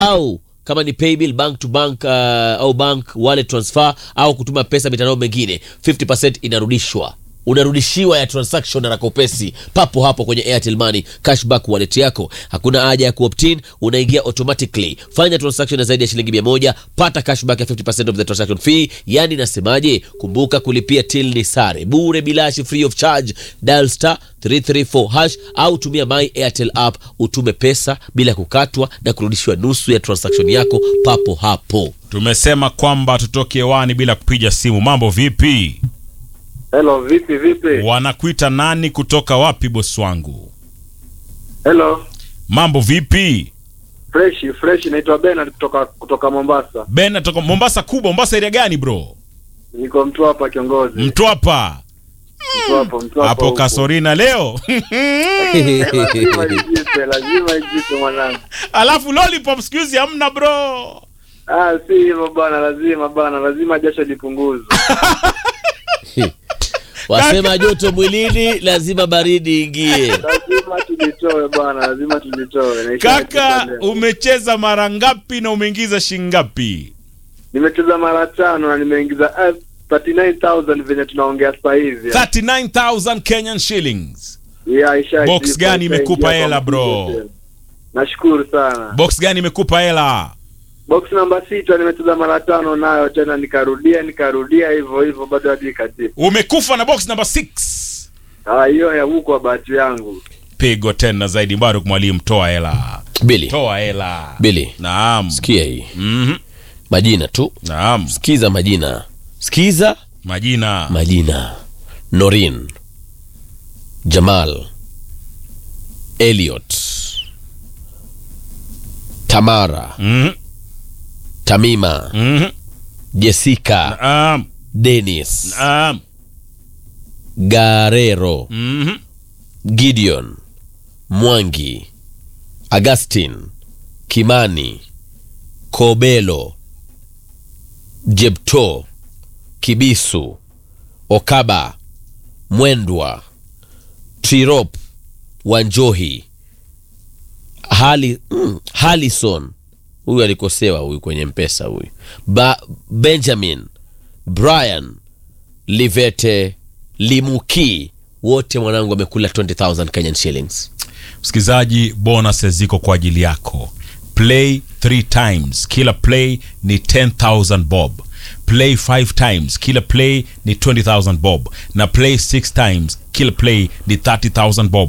au kama ni paybill bank to bank uh, au bank wallet transfer au kutuma pesa mitandao mengine 50% inarudishwa unarudishiwa ya transaction haraka upesi papo hapo kwenye airtel money cashback wallet yako hakuna haja ya kuoptin unaingia automatically fanya transaction ya zaidi ya shilingi 100 pata cashback ya 50% of the transaction fee yani nasemaje kumbuka kulipia till ni sare bure bilashi free of charge dial star 334 hash au tumia my airtel app utume pesa bila kukatwa na kurudishiwa nusu ya transaction yako papo hapo tumesema kwamba tutoke hewani bila kupiga simu mambo vipi Hello, vipi vipi? wanakuita nani kutoka wapi bosi wangu Hello. mambo vipi Fresh, fresh naitwa Bernard kutoka kutoka Mombasa. ben natoka mombasa kubwa mombasa area gani bro Niko mtu hapa kiongozi. mtwapa Mtu hapo, mtu hapo. hapo huko. kasorina leo Lazima ijipe, lazima ijipe mwanangu. alafu lollipop siku hizi hamna bro Ah, si hivyo bana, lazima bana, lazima jasho lipunguzwe. wasema joto mwilini lazima baridi ingie Lazima tulitoe bana, lazima tulitoe. Naisha kaka leo. umecheza mara ngapi na umeingiza shingapi Nimecheza mara tano na nimeingiza eh, 39000 venye tunaongea sasa hivi. 39000 kenyan shillings Yeah, isha Box ijipa, gani isha imekupa ingia kwa hela, bro? mpigo tena. Nashukuru sana. box gani imekupa hela box namba sita nimecheza mara tano nayo tena nikarudia nikarudia hivyo hivyo bado hadi ikatipa umekufa na box number 6 Ah, hiyo ya huko bahati yangu pigo tena zaidi baruk mwalimu toa hela bili toa hela bili naam sikia hii Mhm. majina tu naam sikiza majina sikiza majina majina norin jamal eliot tamara Mhm. tamima Mhm. jessica naam denis naam garero Mhm. gideon mwangi augustin kimani kobelo jebto kibisu okaba mwendwa trirop wanjohi hali mm, halison huyu alikosewa huyu kwenye mpesa huyu ba, benjamin brian livete limuki wote mwanangu wamekula 20000 kenyan shillings msikilizaji bonus ziko kwa ajili yako play 3 times kila play ni 10000 bob play 5 times kila play ni 20000 bob na play 6 times kila play ni 30000 bob